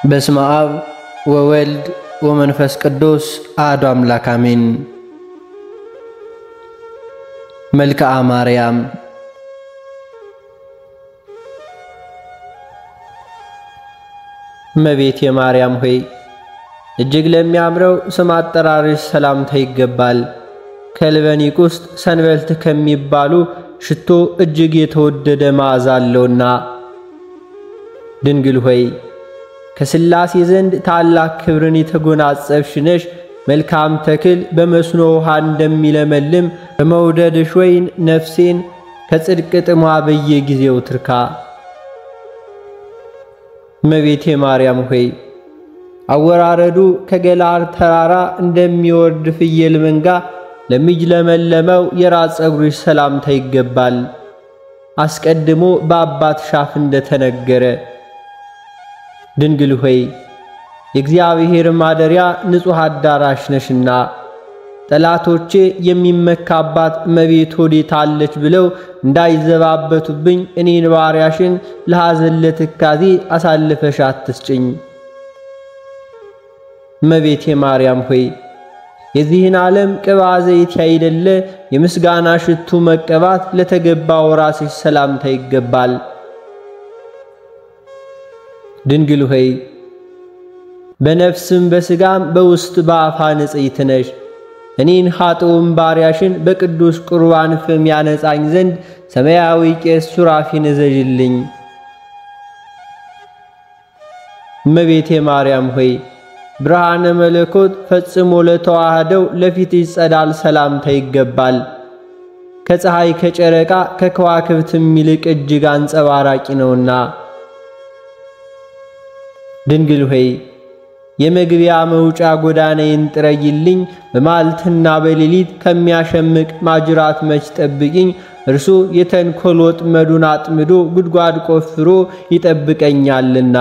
በስመ አብ ወወልድ ወመንፈስ ቅዱስ አሐዱ አምላክ አሜን። መልክዓ ማርያም እመቤቴ ማርያም ሆይ እጅግ ለሚያምረው ስም አጠራርሽ ሰላምታ ይገባል። ከልበኒቅ ውስጥ ሰንበልት ከሚባሉ ሽቶ እጅግ የተወደደ መዓዛ አለውና። ድንግል ሆይ ከሥላሴ ዘንድ ታላቅ ክብርን የተጎናጸፍሽ ነሽ። መልካም ተክል በመስኖ ውሃ እንደሚለመልም በመውደድሽ ወይን ነፍሴን ከጽድቅ ጥሟ በየጊዜው ትርካ። እመቤቴ ማርያም ሆይ አወራረዱ ከገላር ተራራ እንደሚወርድ ፍየል መንጋ ለሚጅለመለመው የራስ ፀጉርሽ ሰላምታ ይገባል። አስቀድሞ በአባትሽ አፍ እንደተነገረ ድንግል ሆይ የእግዚአብሔር ማደሪያ ንጹሕ አዳራሽ ነሽና ጠላቶቼ የሚመካባት እመቤት ወዴት አለች ብለው እንዳይዘባበቱብኝ እኔን ባሪያሽን ለሐዘን ለትካዜ አሳልፈሽ አትስጭኝ። እመቤቴ ማርያም ሆይ የዚህን ዓለም ቅባ ዘይት ያይደለ የምስጋና ሽቱ መቀባት ለተገባው ራስሽ ሰላምታ ይገባል። ድንግል ሆይ በነፍስም በሥጋም በውስጥ በአፋ ንጽሕት ነሽ። እኔን ኃጥኡም ባሪያሽን በቅዱስ ቁርባን ፍም ያነጻኝ ዘንድ ሰማያዊ ቄስ ሱራፊን እዘዥልኝ። እመቤቴ ማርያም ሆይ ብርሃነ መለኮት ፈጽሞ ለተዋህደው ለፊትሽ ጸዳል ሰላምታ ይገባል። ከፀሐይ ከጨረቃ ከከዋክብትም ይልቅ እጅግ አንጸባራቂ ነውና። ድንግል ሆይ የመግቢያ መውጫ ጎዳናዬን ጥረጊልኝ። በማልትና በሌሊት ከሚያሸምቅ ማጅራት መች ጠብቂኝ። እርሱ የተንኰል ወጥመዱን አጥምዶ ጉድጓድ ቆፍሮ ይጠብቀኛልና።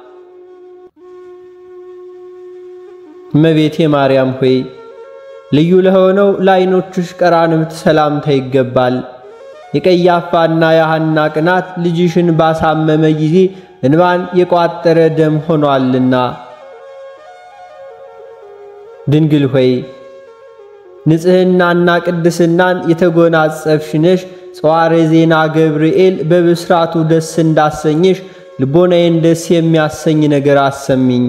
እመቤቴ ማርያም ሆይ ልዩ ለሆነው ለዓይኖችሽ ቀራንብት ሰላምታ ይገባል። የቀያፋና የሐና ቅናት ልጅሽን ባሳመመ ጊዜ እንባን የቋጠረ ደም ሆኗልና። ድንግል ሆይ ንጽሕናና ቅድስናን የተጎናጸፍሽ ነሽ። ጸዋረ ዜና ገብርኤል በብስራቱ ደስ እንዳሰኝሽ ልቦናዬን ደስ የሚያሰኝ ነገር አሰሚኝ።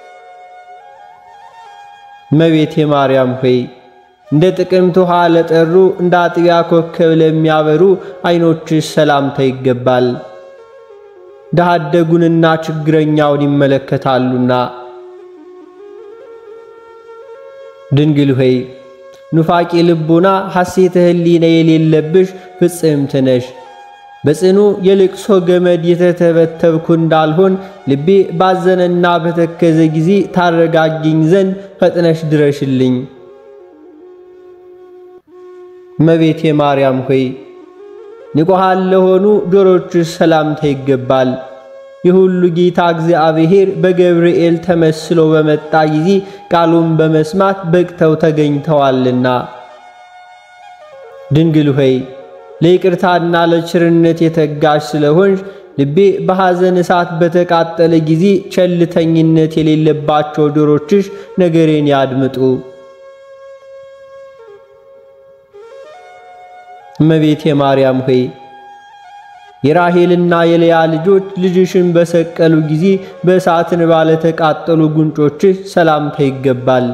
እመቤቴ ማርያም ሆይ እንደ ጥቅምት ውሃ ለጠሩ እንደ አጥቢያ ኮከብ ለሚያበሩ ዓይኖችሽ ሰላምታ ይገባል። ድሃ አደጉንና ችግረኛውን ይመለከታሉና። ድንግል ሆይ ኑፋቄ ልቡና ሐሴተ ሕሊና የሌለብሽ ፍጽምት ነሽ። በጽኑ የልቅሶ ገመድ የተተበተብኩ እንዳልሆን ልቤ ባዘነና በተከዘ ጊዜ ታረጋጊኝ ዘንድ ፈጥነሽ ድረሽልኝ። እመቤቴ ማርያም ሆይ ንቁሃን ለሆኑ ጆሮችሽ ሰላምታ ይገባል። የሁሉ ጌታ እግዚአብሔር በገብርኤል ተመስሎ በመጣ ጊዜ ቃሉን በመስማት በቅተው ተገኝተዋልና። ድንግል ሆይ ለይቅርታና ለችርነት የተጋሽ ስለሆንሽ ልቤ በሐዘን እሳት በተቃጠለ ጊዜ ቸልተኝነት የሌለባቸው ጆሮችሽ ነገሬን ያድምጡ። እመቤቴ ማርያም ሆይ የራሄልና የልያ ልጆች ልጅሽን በሰቀሉ ጊዜ በእሳትን ባለተቃጠሉ ጉንጮችሽ ሰላምታ ይገባል።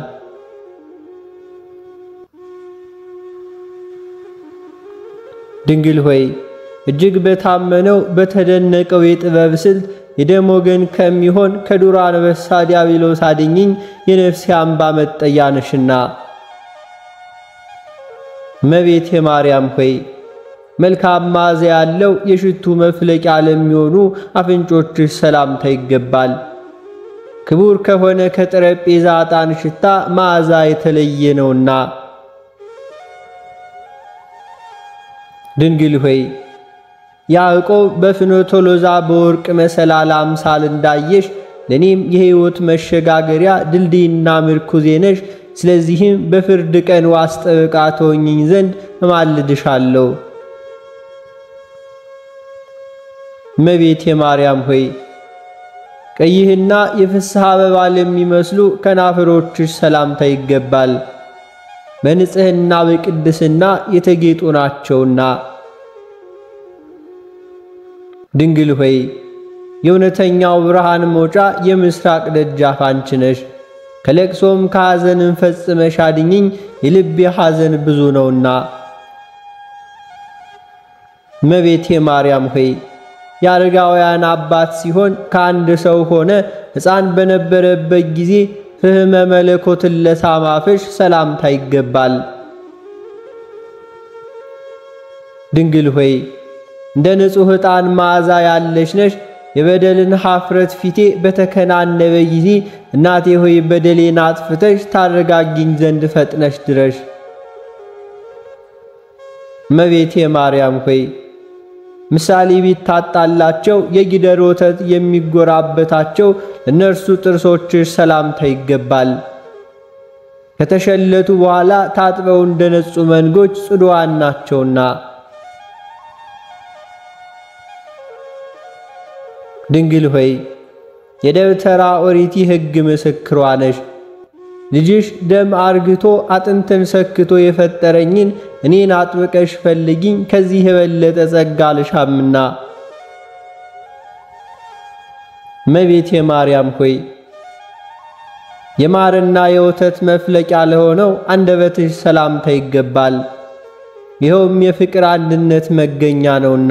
ድንግል ሆይ እጅግ በታመነው በተደነቀው የጥበብ ስልት የደም ወገን ከሚሆን ከዱር አንበሳ ዲያብሎስ አድኝኝ፣ የነፍሴ አምባ መጠጊያ ነሽና። እመቤቴ ማርያም ሆይ መልካም መዓዛ ያለው የሽቱ መፍለቂያ ለሚሆኑ አፍንጮችሽ ሰላምታ ይገባል። ክቡር ከሆነ ከጠረጴዛ ዕጣን ሽታ መዓዛ የተለየ ነውና። ድንግል ሆይ ያዕቆብ በፍኖተ ሎዛ በወርቅ መሰላል አምሳል እንዳየሽ ለእኔም የሕይወት መሸጋገሪያ ድልድይና ምርኩዜ ነሽ። ስለዚህም በፍርድ ቀን ዋስ ጠበቃ ትሆኚኝ ዘንድ እማልድሻለሁ። እመቤቴ ማርያም ሆይ ቀይህና የፍስሐ አበባ ለሚመስሉ ከናፍሮችሽ ሰላምታ ይገባል። በንጽሕና በቅድስና የተጌጡ ናቸውና። ድንግል ሆይ የእውነተኛው ብርሃን መውጫ የምስራቅ ደጃፍ አንቺ ነሽ። ከለቅሶም ከሐዘንን ፈጽመሽ አድኝኝ፣ የልቤ ሐዘን ብዙ ነውና። እመቤቴ ማርያም ሆይ የአረጋውያን አባት ሲሆን ከአንድ ሰው ሆነ ሕፃን በነበረበት ጊዜ ፍህመ መለኮትን ለሳማፍሽ ሰላምታ ይገባል። ድንግል ሆይ እንደ ንጹሕ ዕጣን መዓዛ ያለሽ ነሽ። የበደልን ኀፍረት ፊቴ በተከናነበ ጊዜ እናቴ ሆይ በደሌን አጥፍተሽ ታረጋጊኝ ዘንድ ፈጥነሽ ድረሽ። እመቤቴ ማርያም ሆይ ምሳሌ ቢታጣላቸው የጊደር ወተት የሚጎራበታቸው እነርሱ ጥርሶችሽ ሰላምታ ይገባል። ከተሸለቱ በኋላ ታጥበው እንደነጹ መንጎች ጽዱዋን ናቸውና። ድንግል ሆይ የደብተራ ኦሪቲ ሕግ ምስክሯ ነሽ። ልጅሽ ደም አርግቶ አጥንትን ሰክቶ የፈጠረኝን እኔን አጥብቀሽ ፈልጊኝ ከዚህ የበለጠ ጸጋ ልሻምና። እመቤቴ ማርያም ሆይ የማርና የወተት መፍለቂያ ለሆነው አንደበትሽ ሰላምታ ይገባል። ይኸውም የፍቅር አንድነት መገኛ ነውና።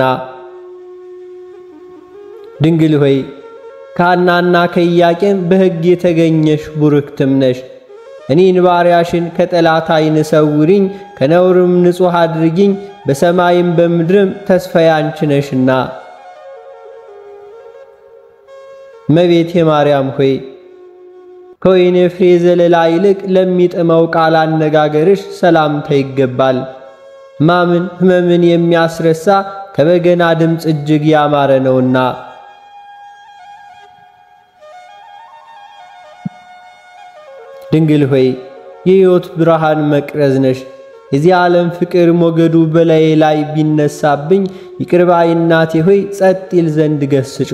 ድንግል ሆይ ከሐናና ከኢያቄም በሕግ የተገኘሽ ቡርክትም ነሽ። እኔን ባሪያሽን ከጠላት ዓይን ሰውሪኝ፣ ከነውርም ንጹሕ አድርጊኝ፣ በሰማይም በምድርም ተስፋዬ አንቺ ነሽና። እመቤቴ ማርያም ሆይ ከወይን ፍሬ ዘለላ ይልቅ ለሚጥመው ቃል አነጋገርሽ ሰላምታ ይገባል። ሕማምን ሕመምን የሚያስረሳ ከበገና ድምፅ እጅግ ያማረ ነውና። ድንግል ሆይ የሕይወት ብርሃን መቅረዝ ነሽ። የዚህ ዓለም ፍቅር ሞገዱ በላዬ ላይ ቢነሳብኝ ይቅርባይ እናቴ ሆይ ጸጥ ይል ዘንድ ገስጩ።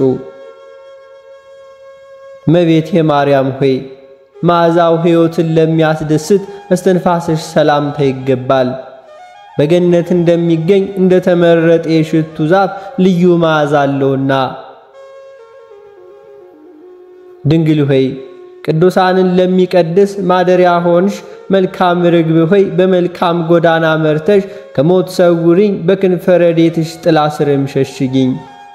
እመቤቴ ማርያም ሆይ መዓዛው ሕይወትን ለሚያስደስት እስትንፋስሽ ሰላምታ ይገባል። በገነት እንደሚገኝ እንደ ተመረጠ የሽቱ ዛፍ ልዩ መዓዛ አለውና። ድንግል ሆይ ቅዱሳንን ለሚቀድስ ማደሪያ ሆንሽ። መልካም ርግብ ሆይ በመልካም ጎዳና መርተሽ ከሞት ሰውሪኝ፣ በክንፈ ረድኤትሽ ጥላ ስርም ሸሽጊኝ።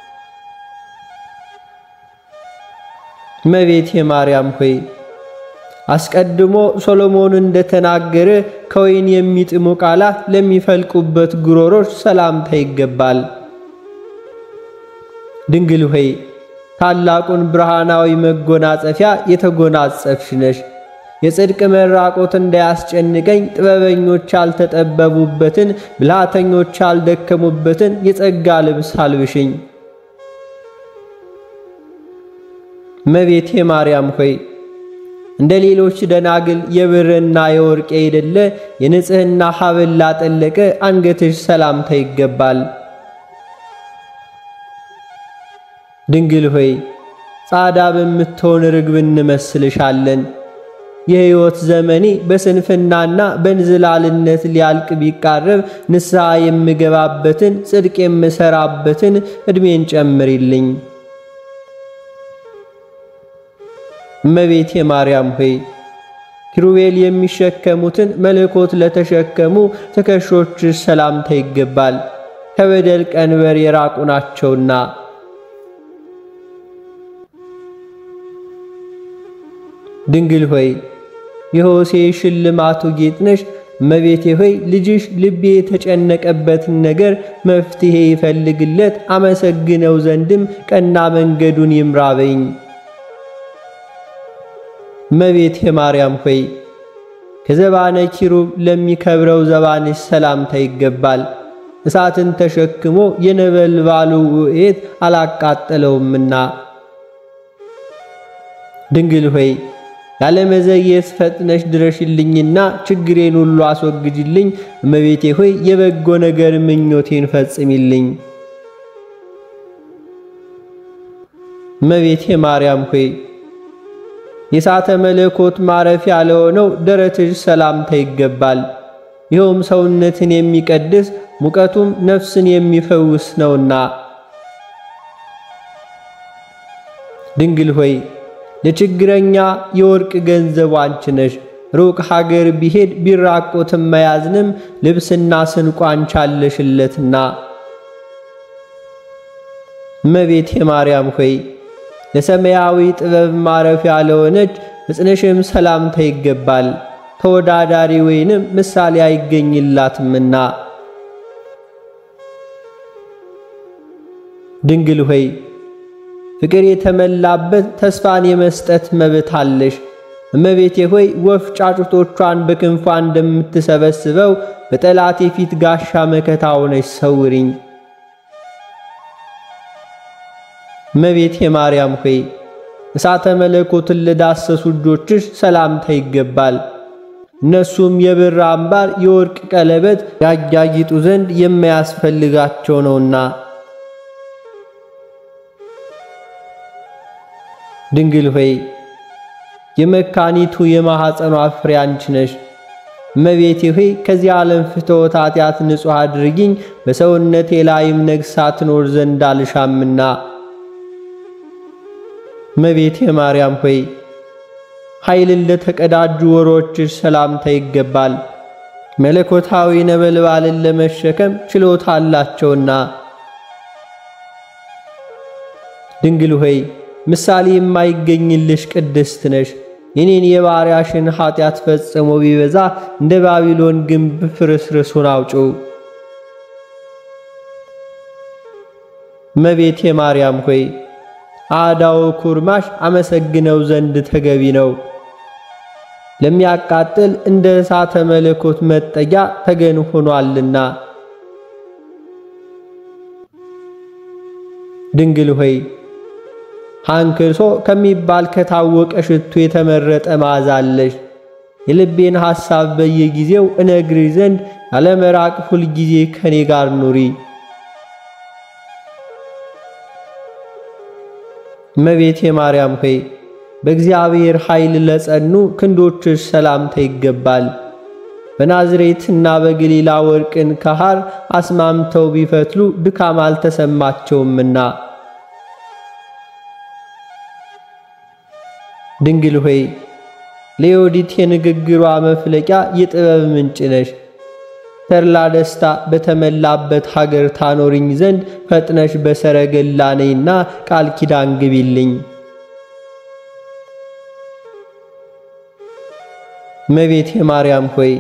እመቤቴ ማርያም ሆይ አስቀድሞ ሶሎሞን እንደተናገረ ከወይን የሚጥሙ ቃላት ለሚፈልቁበት ጉሮሮች ሰላምታ ይገባል። ድንግል ሆይ ታላቁን ብርሃናዊ መጎናጸፊያ የተጎናጸፍሽ ነሽ። የጽድቅ መራቆት እንዳያስጨንቀኝ ጥበበኞች ያልተጠበቡበትን ብልሃተኞች ያልደከሙበትን የጸጋ ልብስ አልብሽኝ። እመቤቴ ማርያም ሆይ እንደ ሌሎች ደናግል የብርና የወርቅ የሌለ የንጽሕና ሐብል ላጠለቀ አንገትሽ ሰላምታ ይገባል። ድንግል ሆይ ጻዳ በምትሆን ርግብ እንመስልሻለን። የሕይወት ዘመኔ በስንፍናና በንዝላልነት ሊያልቅ ቢቃረብ ንስሐ የምገባበትን ጽድቅ የምሠራበትን ዕድሜን ጨምሪልኝ። እመቤቴ ማርያም ሆይ ኪሩቤል የሚሸከሙትን መለኮት ለተሸከሙ ትከሾችሽ ሰላምታ ይገባል፣ ከበደል ቀንበር የራቁ ናቸውና። ድንግል ሆይ የሆሴ ሽልማቱ ጌጥ ነሽ። እመቤቴ ሆይ ልጅሽ ልቤ የተጨነቀበትን ነገር መፍትሔ ይፈልግለት አመሰግነው ዘንድም ቀና መንገዱን ይምራበኝ። እመቤቴ ማርያም ሆይ ከዘባነ ኪሩብ ለሚከብረው ዘባንሽ ሰላምታ ይገባል። እሳትን ተሸክሞ የነበልባሉ ውእት አላቃጠለውምና። ድንግል ሆይ ያለመዘግየት ፈጥነሽ ድረሽልኝና ችግሬን ሁሉ አስወግጅልኝ። እመቤቴ ሆይ የበጎ ነገር ምኞቴን ፈጽሚልኝ። እመቤቴ ማርያም ሆይ የእሳተ መለኮት ማረፊያ ለሆነው ደረትሽ ሰላምታ ይገባል። ይኸውም ሰውነትን የሚቀድስ ሙቀቱም ነፍስን የሚፈውስ ነውና። ድንግል ሆይ ለችግረኛ የወርቅ ገንዘቡ አንቺ ነሽ። ሩቅ ሀገር ቢሄድ ቢራቆትም መያዝንም ልብስና ስንቋ አንቺ አለሽለትና። እመቤቴ ማርያም ሆይ ለሰማያዊ ጥበብ ማረፊያ ለሆነች ሕፅንሽም ሰላምታ ይገባል። ተወዳዳሪ ወይንም ምሳሌ አይገኝላትምና። ድንግል ሆይ ፍቅር የተመላበት ተስፋን የመስጠት መብት አለሽ። እመቤቴ ሆይ ወፍ ጫጩቶቿን በክንፏ እንደምትሰበስበው በጠላቴ ፊት ጋሻ መከታ ሆነሽ ሰውሪኝ። እመቤቴ ማርያም ሆይ እሳተ መለኮትን ለዳሰሱ እጆችሽ ሰላምታ ይገባል። እነሱም የብር አምባር፣ የወርቅ ቀለበት ያጊጡ ዘንድ የማያስፈልጋቸው ነውና። ድንግል ሆይ የመካኒቱ የማኅፀኗ ፍሬ አንቺ ነሽ። እመቤቴ ሆይ ከዚህ ዓለም ፍትወት ኃጢአት ንጹሕ አድርጊኝ፣ በሰውነቴ ላይም ነግሣ ትኖር ዘንድ አልሻምና። እመቤቴ ማርያም ሆይ ኃይልን ለተቀዳጁ ወሮችሽ ሰላምታ ይገባል። መለኮታዊ ነበልባልን ለመሸከም ችሎታ አላቸውና። ድንግል ሆይ ምሳሌ የማይገኝልሽ ቅድስት ነሽ። የኔን የባሪያሽን ኃጢአት ፈጽሞ ቢበዛ እንደ ባቢሎን ግንብ ፍርስርሱን አውጪው። እመቤቴ ማርያም ሆይ አዳው ኩርማሽ አመሰግነው ዘንድ ተገቢ ነው። ለሚያቃጥል እንደ እሳተ መለኮት መጠጊያ ተገን ሆኗልና። ድንግል ሆይ ሃንክሶ ከሚባል ከታወቀ ሽቱ የተመረጠ መዓዛ አለሽ። የልቤን ሐሳብ በየጊዜው እነግሪ ዘንድ ያለመራቅ ሁል ጊዜ ከኔ ጋር ኑሪ። እመቤቴ ማርያም ሆይ በእግዚአብሔር ኃይል ለጸኑ ክንዶችሽ ሰላምታ ይገባል። በናዝሬትና በገሊላ ወርቅን ከሐር አስማምተው ቢፈትሉ ድካም አልተሰማቸውምና። ድንግል ሆይ ለዮዲት የንግግሯ መፍለቂያ የጥበብ ምንጭ ነሽ። ተድላ ደስታ በተመላበት ሀገር ታኖሪኝ ዘንድ ፈጥነሽ በሰረገላ ነይና ቃል ኪዳን ግቢልኝ። እመቤቴ ማርያም ሆይ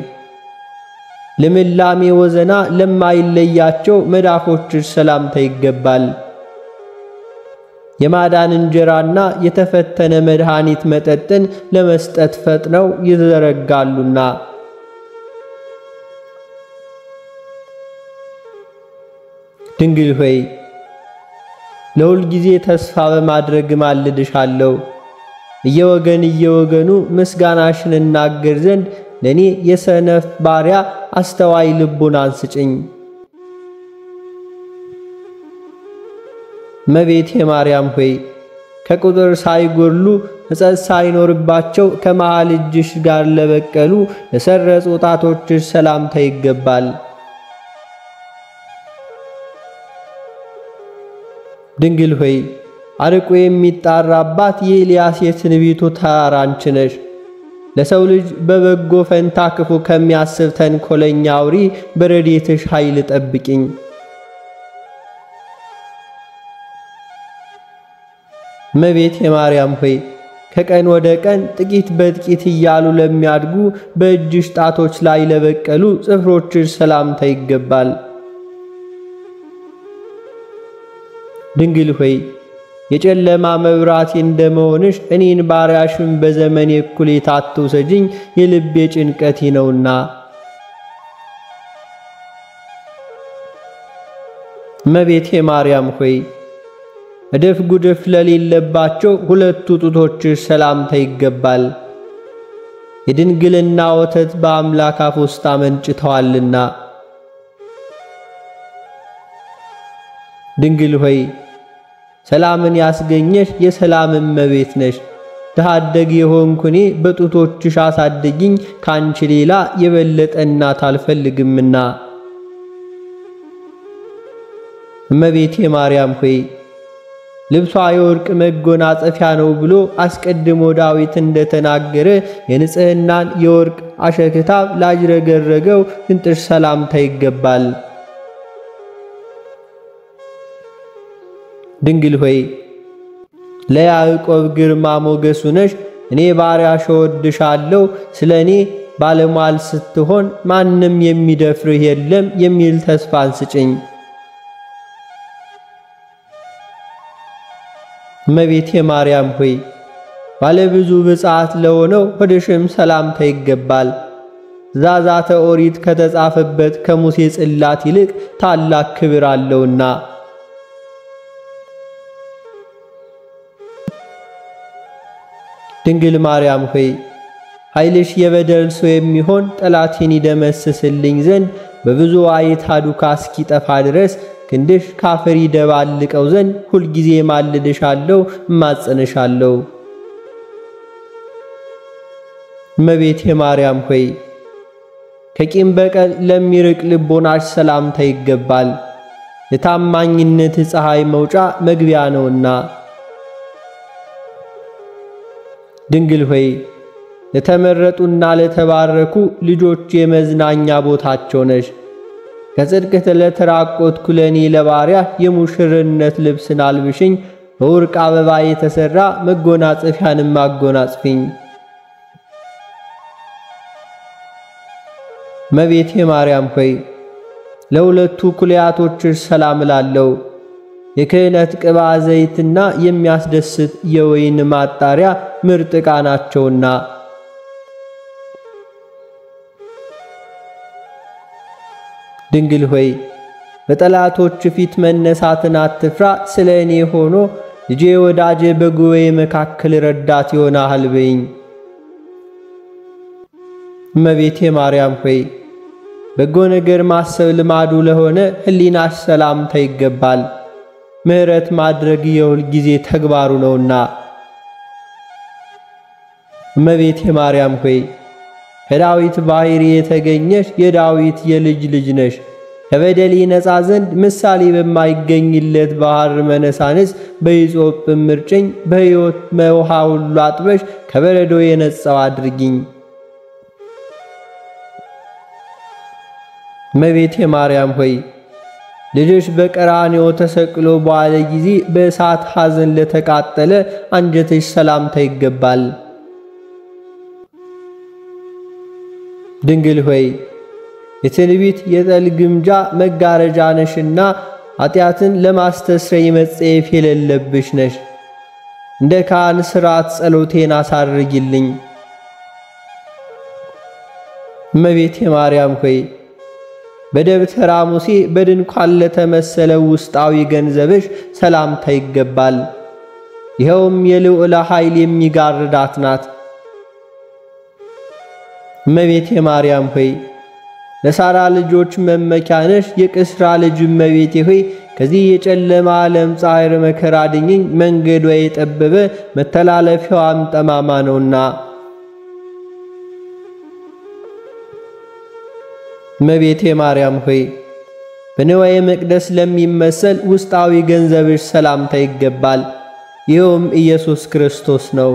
ልምላሜ ወዘና ለማይለያቸው መዳፎችሽ ሰላምታ ይገባል። የማዳን እንጀራና የተፈተነ መድኃኒት መጠጥን ለመስጠት ፈጥነው ይዘረጋሉና። ድንግል ሆይ ለሁል ጊዜ ተስፋ በማድረግ ማልድሻለሁ። እየወገን እየወገኑ ምስጋናሽን እናገር ዘንድ ለእኔ የሰነፍ ባሪያ አስተዋይ ልቡን አንስጭኝ። እመቤቴ ማርያም ሆይ ከቁጥር ሳይጎድሉ ሕጸት ሳይኖርባቸው ከመሃል እጅሽ ጋር ለበቀሉ ለሰረጹ ጣቶችሽ ሰላምታ ይገባል። ድንግል ሆይ አርቆ የሚጣራባት የኤልያስ የትንቢቱ ተራራ አንቺ ነሽ። ለሰው ልጅ በበጎ ፈንታ ክፉ ከሚያስብ ተንኮለኛ አውሪ በረድኤትሽ ኃይል ጠብቂኝ። እመቤቴ ማርያም ሆይ ከቀን ወደ ቀን ጥቂት በጥቂት እያሉ ለሚያድጉ በእጅሽ ጣቶች ላይ ለበቀሉ ጽፍሮችሽ ሰላምታ ይገባል። ድንግል ሆይ የጨለማ መብራቴ እንደመሆንሽ እኔን ባሪያሽን በዘመኔ እኩሌታ አትውሰጂኝ፣ የልቤ ጭንቀቴ ነውና። እመቤቴ ማርያም ሆይ እድፍ ጉድፍ ለሌለባቸው ሁለቱ ጡቶችሽ ሰላምታ ይገባል። የድንግልና ወተት በአምላክ አፍ ውስጥ አመንጭተዋልና። ድንግል ሆይ ሰላምን ያስገኘሽ የሰላም እመቤት ነሽ። ድሃ አደግ የሆንኩ እኔ በጡቶችሽ አሳደጊኝ፣ ካንቺ ሌላ የበለጠ እናት አልፈልግምና። እመቤቴ ማርያም ሆይ ልብሷ የወርቅ መጎናጸፊያ ነው ብሎ አስቀድሞ ዳዊት እንደተናገረ የንጽሕናን የወርቅ አሸክታብ ላጅረገረገው እንጥሽ ሰላምታ ይገባል። ድንግል ሆይ ለያዕቆብ ግርማ ሞገሱ ነሽ። እኔ ባሪያሽ እወድሻለሁ፣ ስለ እኔ ባለሟል ስትሆን ማንም የሚደፍርህ የለም የሚል ተስፋን ስጭኝ። እመቤቴ ማርያም ሆይ ባለብዙ ብፅዓት ለሆነው ሆድሽም ሰላምታ ይገባል። ዛዛተ ኦሪት ከተጻፈበት ከሙሴ ጽላት ይልቅ ታላቅ ክብር አለውና። ድንግል ማርያም ሆይ ኃይልሽ የበደል ሰው የሚሆን ጠላቴን ይደመስስልኝ ዘንድ በብዙ አይታ ዱካ እስኪጠፋ ድረስ ክንድሽ ካፈር ይደባልቀው ዘንድ ሁልጊዜ ማልድሻለሁ፣ እማጸንሻለሁ። እመቤቴ ማርያም ሆይ ከቂም በቀል ለሚርቅ ልቦናሽ ሰላምታ ይገባል። የታማኝነት ፀሐይ መውጫ መግቢያ ነውና። ድንግል ሆይ ለተመረጡና ለተባረኩ ልጆች የመዝናኛ ቦታቸው ነሽ። ከጽድቅ ለተራቆትኩ ለእኔ ለባሪያ የሙሽርነት ልብስን አልብሽኝ፣ በወርቅ አበባ የተሠራ መጎናጸፊያንም አጎናጽፊኝ። እመቤቴ ማርያም ሆይ ለሁለቱ ኩልያቶችሽ ሰላም እላለሁ። የክህነት ቅባ ዘይትና የሚያስደስት የወይን ማጣሪያ ምርጥ ዕቃ ናቸውና። ድንግል ሆይ በጠላቶች ፊት መነሳትን አትፍራ፣ ስለ እኔ ሆኖ ልጄ ወዳጄ በጉባኤ መካከል ረዳት ይሆናል በይኝ። እመቤቴ ማርያም ሆይ በጎ ነገር ማሰብ ልማዱ ለሆነ ሕሊናሽ ሰላምታ ይገባል። ምሕረት ማድረግ የሁል ጊዜ ተግባሩ ነውና። እመቤቴ ማርያም ሆይ ከዳዊት ባሕሪ የተገኘሽ የዳዊት የልጅ ልጅ ነሽ። ከበደል ነፃ ዘንድ ምሳሌ በማይገኝለት ባሕር መነሳንስ በሂሶጵ ምርጭኝ በሕይወት መውሃ ሁሉ አጥበሽ ከበረዶ የነጻው አድርጊኝ። እመቤቴ ማርያም ሆይ ልጅሽ በቀራንዮ ተሰቅሎ በዋለ ጊዜ በእሳት ሐዘን ለተቃጠለ አንጀትሽ ሰላምታ ይገባል። ድንግል ሆይ የትንቢት የጠል ግምጃ መጋረጃ ነሽና ኃጢአትን ለማስተስረይ መጸየፍ የሌለብሽ ነሽ። እንደ ካህን ሥርዓት ጸሎቴን አሳርጊልኝ። እመቤቴ ማርያም ሆይ በደብተራ ሙሴ በድንኳን ለተመሰለው ውስጣዊ ገንዘብሽ ሰላምታ ይገባል። ይኸውም የልዑለ ኃይል የሚጋርዳት ናት። እመቤቴ ማርያም ሆይ ለሳራ ልጆች መመኪያ ነሽ። የቅስራ ልጅ እመቤቴ ሆይ ከዚህ የጨለማ ዓለም ፀሐይር መከራ ድኝኝ። መንገዷ የጠበበ መተላለፊያዋም ጠማማ ነውና። እመቤቴ ማርያም ሆይ በንዋየ መቅደስ ለሚመሰል ውስጣዊ ገንዘብሽ ሰላምታ ይገባል። ይኸውም ኢየሱስ ክርስቶስ ነው።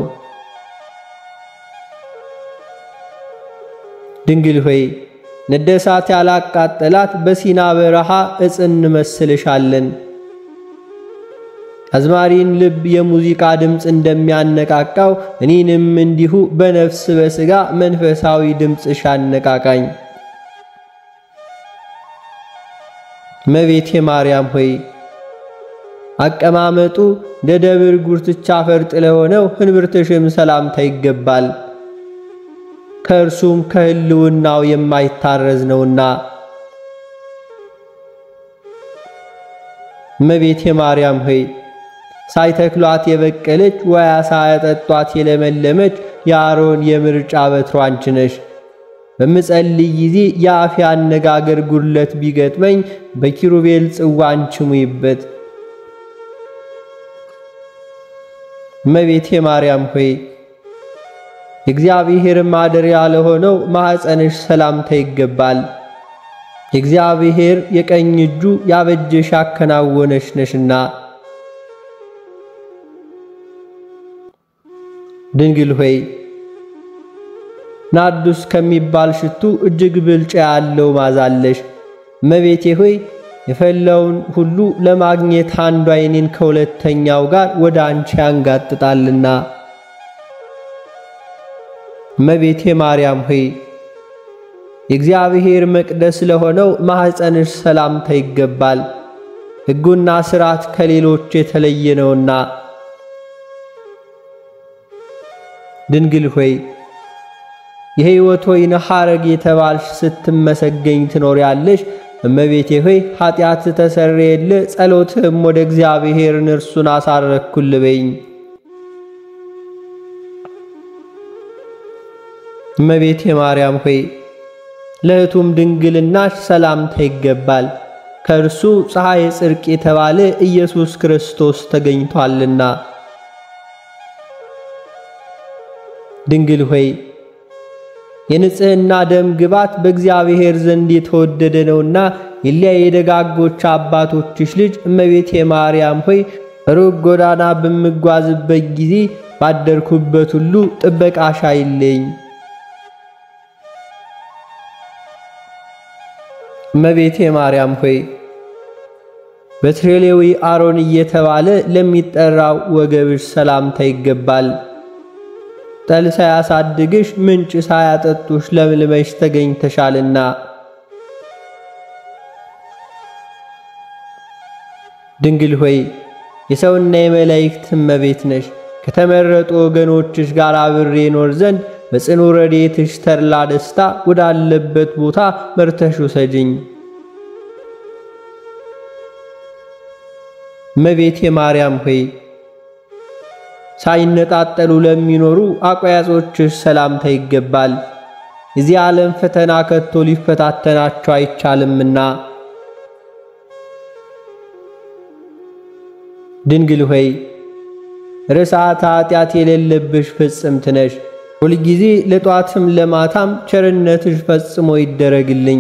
ድንግል ሆይ ነደሳት ያላቃጠላት በሲና በረሃ ዕፅ እንመስልሻለን። አዝማሪን ልብ የሙዚቃ ድምፅ እንደሚያነቃቃው እኔንም እንዲሁ በነፍስ በሥጋ መንፈሳዊ ድምፅሽ አነቃቃኝ። እመቤቴ ማርያም ሆይ አቀማመጡ እንደ ደብር ጉርትቻ ፈርጥ ለሆነው ህንብርትሽም ሰላምታ ይገባል። ከእርሱም ከህልውናው የማይታረዝ ነውና። እመቤቴ ማርያም ሆይ ሳይተክሏት የበቀለች ወያ ሳያጠጧት የለመለመች የአሮን የምርጫ በትሯ አንቺ ነሽ። በምጸልይ ጊዜ የአፌ አነጋገር ጉድለት ቢገጥመኝ በኪሩቤል ጽዋ አንቺ ሙይበት። እመቤቴ ማርያም ሆይ የእግዚአብሔር ማደሪያ ለሆነው ማኅፀንሽ ሰላምታ ይገባል። የእግዚአብሔር የቀኝ እጁ ያበጀሽ ያከናወነሽ ነሽና። ድንግል ሆይ ናርዱስ ከሚባል ሽቱ እጅግ ብልጫ ያለው ማዛለሽ። እመቤቴ ሆይ የፈላውን ሁሉ ለማግኘት አንዱ ዓይኔን ከሁለተኛው ጋር ወደ አንቺ ያንጋጥጣልና። እመቤቴ ማርያም ሆይ የእግዚአብሔር መቅደስ ለሆነው ማኅፀንሽ ሰላምታ ይገባል። ሕጉና ሥርዓት ከሌሎች የተለየ ነውና። ድንግል ሆይ የሕይወት ወይን ሐረግ የተባልሽ ስትመሰገኝ ትኖሪያለሽ። እመቤቴ ሆይ ኃጢአት ተሰረየል፣ ጸሎትህም ወደ እግዚአብሔርን እርሱን አሳረግኩል በይኝ። እመቤቴ ማርያም ሆይ ለእህቱም ድንግልናሽ ሰላምታ ይገባል። ከእርሱ ፀሐይ ጽድቅ የተባለ ኢየሱስ ክርስቶስ ተገኝቷልና። ድንግል ሆይ የንጽሕና ደም ግባት በእግዚአብሔር ዘንድ የተወደደ ነውና የሊያ የደጋጎች አባቶችሽ ልጅ እመቤቴ ማርያም ሆይ ሩቅ ጎዳና በምጓዝበት ጊዜ ባደርኩበት ሁሉ ጥበቃሽ አይለኝ። እመቤቴ ማርያም ሆይ በትሬሌዊ አሮን እየተባለ ለሚጠራው ወገብሽ ሰላምታ ይገባል። ጠል ሳያሳድግሽ ምንጭ ሳያጠጡሽ ለምልመሽ ተገኝተሻልና። ድንግል ሆይ የሰውና የመላእክት እመቤት ነሽ። ከተመረጡ ወገኖችሽ ጋር አብሬ ኖር ዘንድ በጽኑ ረድኤትሽ ተድላ ደስታ ወዳለበት ቦታ መርተሽ ውሰጅኝ። እመቤቴ ማርያም ሆይ ሳይነጣጠሉ ለሚኖሩ አቋያጾችሽ ሰላምታ ይገባል። የዚህ ዓለም ፈተና ከቶ ሊፈታተናቸው አይቻልምና። ድንግል ሆይ ርሥዓተ ኃጢአት የሌለብሽ ፍጽምት ነሽ። ሁልጊዜ ለጧትም ለማታም ቸርነትሽ ፈጽሞ ይደረግልኝ።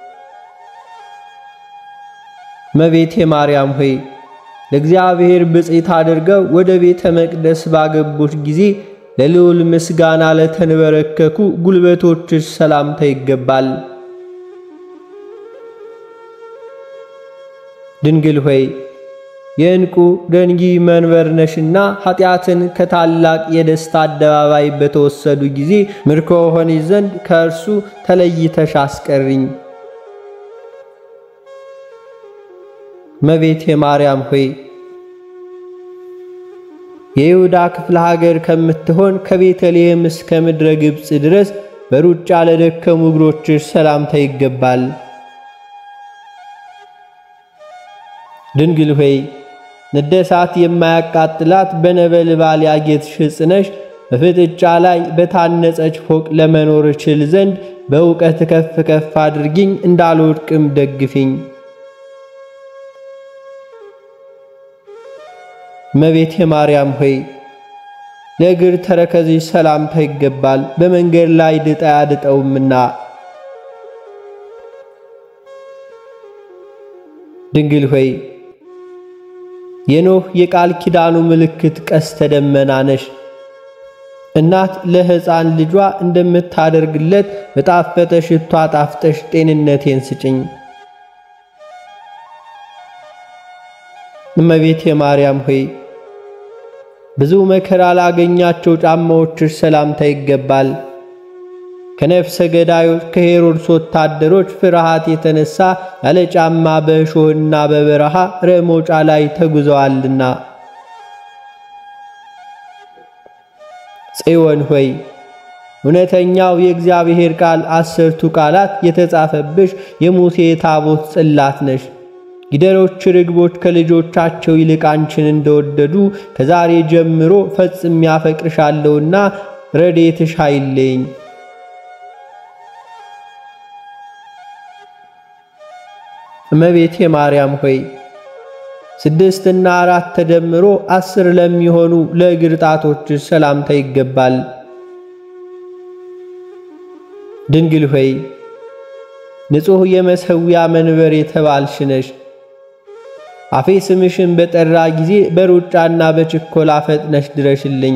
እመቤቴ ማርያም ሆይ ለእግዚአብሔር ብፅዕት አድርገው ወደ ቤተ መቅደስ ባገቡሽ ጊዜ ለልዑል ምስጋና ለተንበረከኩ ጉልበቶችሽ ሰላምታ ይገባል። ድንግል ሆይ የዕንቁ ደንጊ መንበር ነሽና ኃጢአትን ከታላቅ የደስታ አደባባይ በተወሰዱ ጊዜ ምርኮ ሆኒ ዘንድ ከእርሱ ተለይተሽ አስቀሪኝ። እመቤቴ ማርያም ሆይ የይሁዳ ክፍለ ሀገር ከምትሆን ከቤተልሔም እስከ ምድረ ግብፅ ድረስ በሩጫ ለደከሙ እግሮችሽ ሰላምታ ይገባል። ድንግል ሆይ ንደሳት የማያቃጥላት በነበልባል ያጌጥሽ ዕፅ ነሽ። በፍጥጫ ላይ በታነጸች ፎቅ ለመኖር እችል ዘንድ በእውቀት ከፍ ከፍ አድርጊኝ፣ እንዳልወድቅም ደግፊኝ። እመቤቴ ማርያም ሆይ ለእግር ተረከዝሽ ሰላምታ ይገባል፣ በመንገድ ላይ ድጣ ያድጠውምና። ድንግል ሆይ የኖህ የቃል ኪዳኑ ምልክት ቀስተ ደመና ነሽ። እናት ለሕፃን ልጇ እንደምታደርግለት በጣፈጠ ሽቷ ጣፍጠሽ ጤንነቴን ስጭኝ። እመቤቴ ማርያም ሆይ ብዙ መከራ ላገኛቸው ጫማዎችሽ ሰላምታ ይገባል። ከነፍሰ ገዳዮች ከሄሮድስ ወታደሮች ፍርሃት የተነሳ ያለ ጫማ በእሾህና በበረሃ ረሞጫ ላይ ተጉዘዋልና። ጽዮን ሆይ እውነተኛው የእግዚአብሔር ቃል አስርቱ ቃላት የተጻፈብሽ የሙሴ ታቦት ጽላት ነሽ። ጊደሮች ርግቦች ከልጆቻቸው ይልቅ አንቺን እንደወደዱ ከዛሬ ጀምሮ ፈጽሜ ያፈቅርሻለሁና ረድኤትሽ አይለኝ። እመቤቴ ማርያም ሆይ ስድስትና አራት ተደምሮ አስር ለሚሆኑ ለእግር ጣቶችሽ ሰላምታ ይገባል። ድንግል ሆይ ንጹሕ የመሠዊያ መንበር የተባልሽ ነሽ። አፌ ስምሽን በጠራ ጊዜ በሩጫና በችኮላ ፈጥነሽ ድረሽልኝ።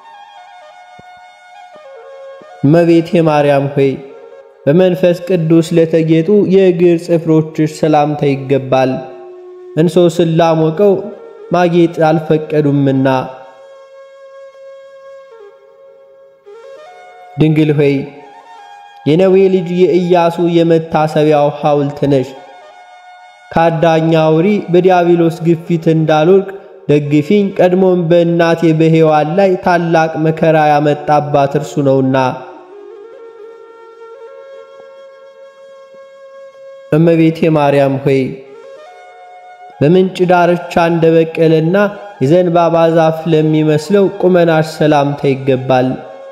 እመቤቴ ማርያም ሆይ በመንፈስ ቅዱስ ለተጌጡ የእግር ጽፍሮችሽ ሰላምታ ይገባል። እንሶስን ላሞቀው ማጌጥ አልፈቀዱምና። ድንግል ሆይ የነዌ ልጅ የኢያሱ የመታሰቢያው ሐውልት ነሽ። ከአዳኝ አውሪ በዲያብሎስ ግፊት እንዳልወድቅ ደግፊኝ። ቀድሞም በእናቴ በሔዋን ላይ ታላቅ መከራ ያመጣባት እርሱ ነውና። እመቤቴ ማርያም ሆይ በምንጭ ዳርቻ እንደበቀለና የዘንባባ ዛፍ ለሚመስለው ቁመናሽ ሰላምታ ይገባል።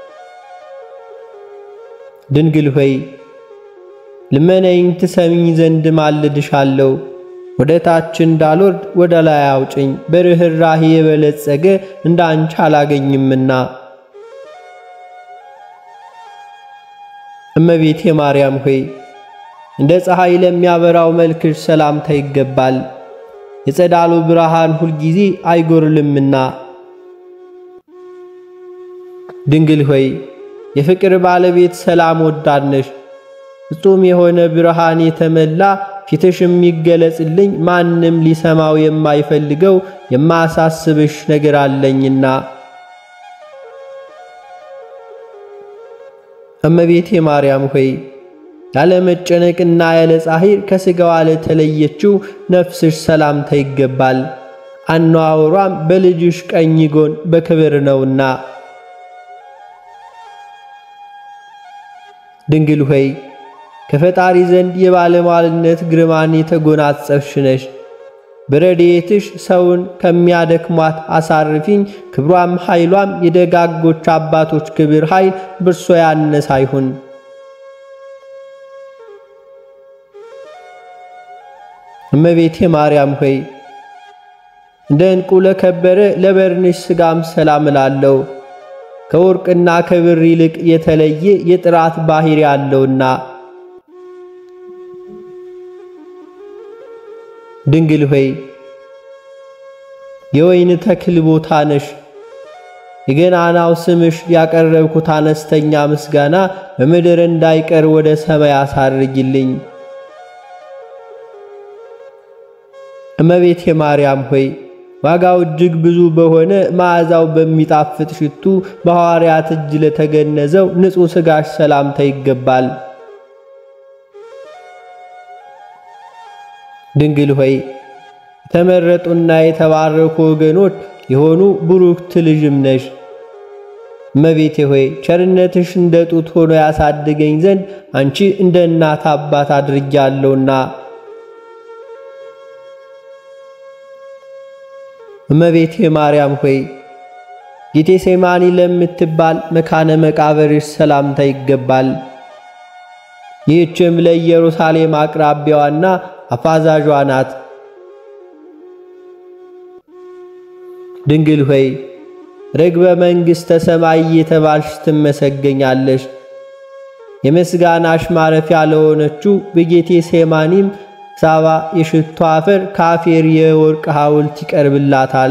ድንግል ሆይ ልመነኝ ትሰሚኝ ዘንድ ማልድሻለሁ። ወደ ታች እንዳልወርድ ወደ ላይ አውጭኝ፣ በርኅራኄ የበለጸገ እንደ አንቺ አላገኝምና። እመቤቴ ማርያም ሆይ እንደ ፀሐይ ለሚያበራው መልክሽ ሰላምታ ይገባል። የጸዳሉ ብርሃን ሁልጊዜ አይጎርልምና። ድንግል ሆይ የፍቅር ባለቤት ሰላም ወዳድነሽ ፍጹም የሆነ ብርሃን የተመላ ፊትሽ የሚገለጽልኝ ማንም ሊሰማው የማይፈልገው የማሳስብሽ ነገር አለኝና። እመቤቴ ማርያም ሆይ ያለ መጨነቅና ያለ ጻሂር ከሥጋዋ ለተለየችው ነፍስሽ ሰላምታ ይገባል። አነዋወሯም በልጅሽ ቀኝ ጎን በክብር ነውና። ድንግል ሆይ ከፈጣሪ ዘንድ የባለሟልነት ግርማን የተጎናጸፍሽ ነሽ። በረድኤትሽ ሰውን ከሚያደክሟት አሳርፊኝ። ክብሯም ኃይሏም የደጋጎች አባቶች ክብር ኃይል ብርሶ ያነሰ አይሁን። እመቤቴ ማርያም ሆይ እንደ ዕንቁ ለከበረ ለበርንሽ ሥጋም ሰላም እላለሁ። ከወርቅና ከብር ይልቅ የተለየ የጥራት ባሕሪ ያለውና። ድንግል ሆይ የወይን ተክል ቦታ ነሽ። የገናናው ስምሽ ያቀረብኩት አነስተኛ ምስጋና በምድር እንዳይቀር ወደ ሰማይ አሳርጊልኝ። እመቤቴ ማርያም ሆይ ዋጋው እጅግ ብዙ በሆነ መዓዛው በሚጣፍጥ ሽቱ በሐዋርያት እጅ ለተገነዘው ንጹሕ ሥጋሽ ሰላምታ ይገባል። ድንግል ሆይ የተመረጡና የተባረኩ ወገኖች የሆኑ ቡሩክት ልጅም ነሽ። እመቤቴ ሆይ ቸርነትሽ እንደ ጡት ሆኖ ያሳድገኝ ዘንድ አንቺ እንደ እናት አባት አድርጊያለሁና። እመቤቴ ማርያም ሆይ ጌቴሴማኒ ለምትባል መካነ መቃብርሽ ሰላምታ ይገባል። ይህችም ለኢየሩሳሌም አቅራቢያዋና አፋዛዧ ናት። ድንግል ሆይ ርግበ መንግሥተ ሰማይ የተባልሽ ትመሰገኛለሽ። የምስጋናሽ ማረፊያ ለሆነችው በጌቴ ሴማኒም ሳባ የሽቱ አፈር ካፌር የወርቅ ሐውልት ይቀርብላታል።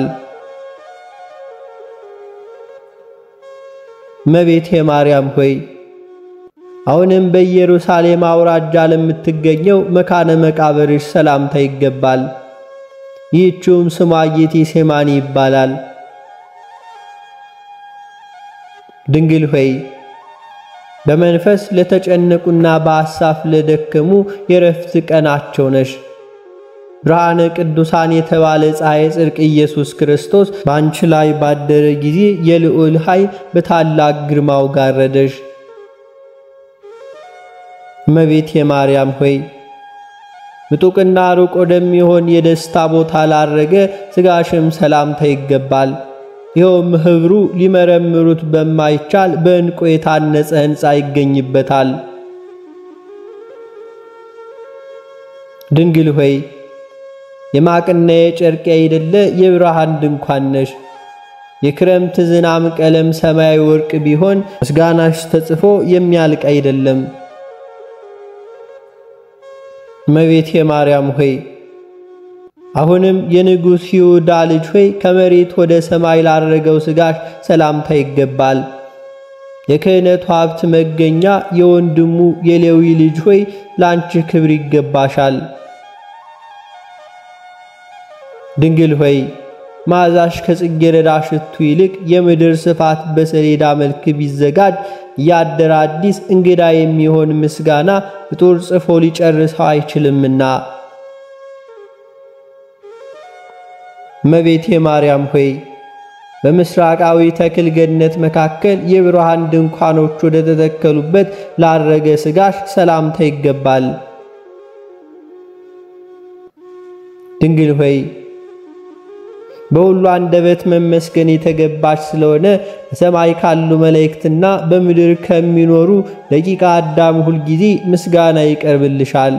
እመቤቴ ማርያም ሆይ አሁንም በኢየሩሳሌም አውራጃ ለምትገኘው መካነ መቃብርሽ ሰላምታ ይገባል። ይህችውም ስሟ ጌቴ ሴማኒ ይባላል። ድንግል ሆይ በመንፈስ ለተጨነቁና በሐሳብ ለደከሙ የረፍት ቀናቸው ነሽ። ብርሃነ ቅዱሳን የተባለ ፀሐይ ጽድቅ ኢየሱስ ክርስቶስ በአንቺ ላይ ባደረ ጊዜ የልዑል ኃይል በታላቅ ግርማው ጋረደሽ። እመቤቴ ማርያም ሆይ ምጡቅና ሩቅ ወደሚሆን የደስታ ቦታ ላረገ ሥጋሽም ሰላምታ ይገባል። ይኸውም ኅብሩ ሊመረምሩት በማይቻል በዕንቁ የታነጸ ሕንፃ ይገኝበታል። ድንግል ሆይ የማቅና የጨርቅ አይደለ የብርሃን ድንኳን ነሽ። የክረምት ዝናም ቀለም ሰማያዊ ወርቅ ቢሆን ምስጋናሽ ተጽፎ የሚያልቅ አይደለም። እመቤቴ ማርያም ሆይ አሁንም የንጉሥ ይሁዳ ልጅ ሆይ ከመሬት ወደ ሰማይ ላረገው ሥጋሽ ሰላምታ ይገባል። የክህነቱ ሀብት መገኛ የወንድሙ የሌዊ ልጅ ሆይ ለአንቺ ክብር ይገባሻል። ድንግል ሆይ መዓዛሽ ከጽጌረዳ ሽቱ ይልቅ የምድር ስፋት በሰሌዳ መልክ ቢዘጋጅ ያደረ አዲስ እንግዳ የሚሆን ምስጋና ፍጡር ጽፎ ሊጨርሰው አይችልምና። እመቤቴ ማርያም ሆይ በምስራቃዊ ተክል ገነት መካከል የብርሃን ድንኳኖች ወደ ተተከሉበት ላረገ ሥጋሽ ሰላምታ ይገባል። ድንግል ሆይ በሁሉ አንደበት መመስገን የተገባች ስለሆነ በሰማይ ካሉ መላእክትና በምድር ከሚኖሩ ደቂቀ አዳም ሁል ጊዜ ምስጋና ይቀርብልሻል።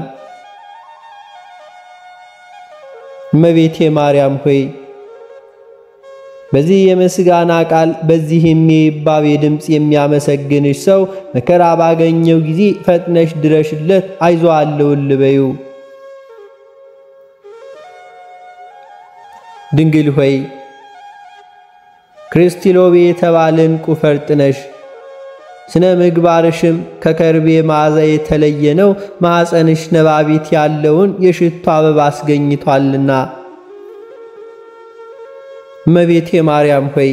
እመቤቴ ማርያም ሆይ በዚህ የምስጋና ቃል በዚህም የይባቤ ድምፅ የሚያመሰግንሽ ሰው መከራ ባገኘው ጊዜ ፈጥነሽ ድረሽለት፣ አይዞ አለውል በዩ። ድንግል ሆይ ክርስቲሎቤ የተባለ ዕንቁ ፈርጥ ነሽ። ስነ ምግባርሽም ከከርቤ መዓዛ የተለየ ነው። ማኅፀንሽ ነባቢት ያለውን የሽቱ አበባ አስገኝቷልና። እመቤቴ ማርያም ሆይ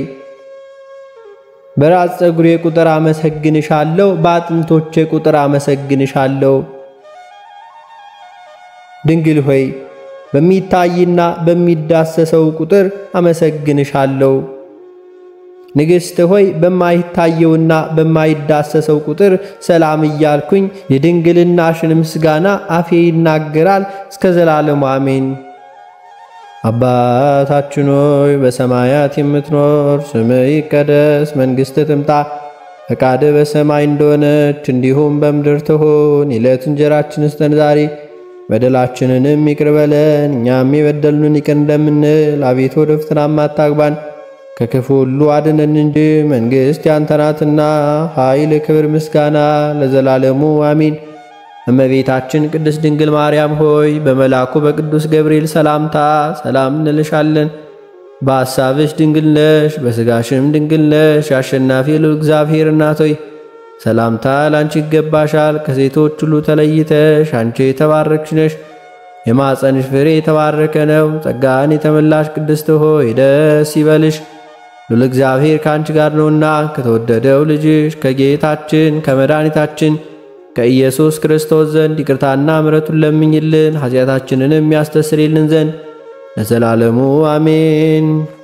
በራስ ፀጉሬ ቁጥር አመሰግንሻለሁ፣ በአጥንቶቼ ቁጥር አመሰግንሻለሁ። ድንግል ሆይ በሚታይና በሚዳሰሰው ቁጥር አመሰግንሻለሁ። ንግሥት ሆይ በማይታየውና በማይዳሰሰው ቁጥር ሰላም እያልኩኝ የድንግልናሽን ምስጋና አፌ ይናገራል እስከ ዘላለሙ አሜን። አባታችን ሆይ በሰማያት የምትኖር፣ ስምህ ይቀደስ፣ መንግሥትህ ትምጣ፣ ፈቃድህ በሰማይ እንደሆነች እንዲሁም በምድር ትሁን። የዕለት እንጀራችንን ስጠን ዛሬ በደላችንንም ይቅር በለን እኛም የበደሉንን ይቅር እንደምንል። አቤቱ ወደ ፈተናም አታግባን ከክፉ ሁሉ አድነን እንጂ መንግሥት ያንተ ናትና፣ ኃይል፣ ክብር፣ ምስጋና ለዘላለሙ አሚን። እመቤታችን ቅድስት ድንግል ማርያም ሆይ በመልአኩ በቅዱስ ገብርኤል ሰላምታ ሰላም እንልሻለን። በሐሳብሽ ድንግል ነሽ፣ በሥጋሽም ድንግል ነሽ። የአሸናፊ ልዑል እግዚአብሔር እናት ሆይ ሰላምታ ላንቺ ይገባሻል። ከሴቶች ሁሉ ተለይተሽ አንቺ የተባረክሽ ነሽ። የማፀንሽ ፍሬ የተባረከ ነው። ጸጋን የተመላሽ ቅድስት ሆይ ደስ ይበልሽ፣ ሉል እግዚአብሔር ከአንቺ ጋር ነውና ከተወደደው ልጅሽ ከጌታችን ከመድኃኒታችን ከኢየሱስ ክርስቶስ ዘንድ ይቅርታና ምሕረቱን ለምኝልን ኃጢአታችንንም ያስተሰርይልን ዘንድ ለዘላለሙ አሜን።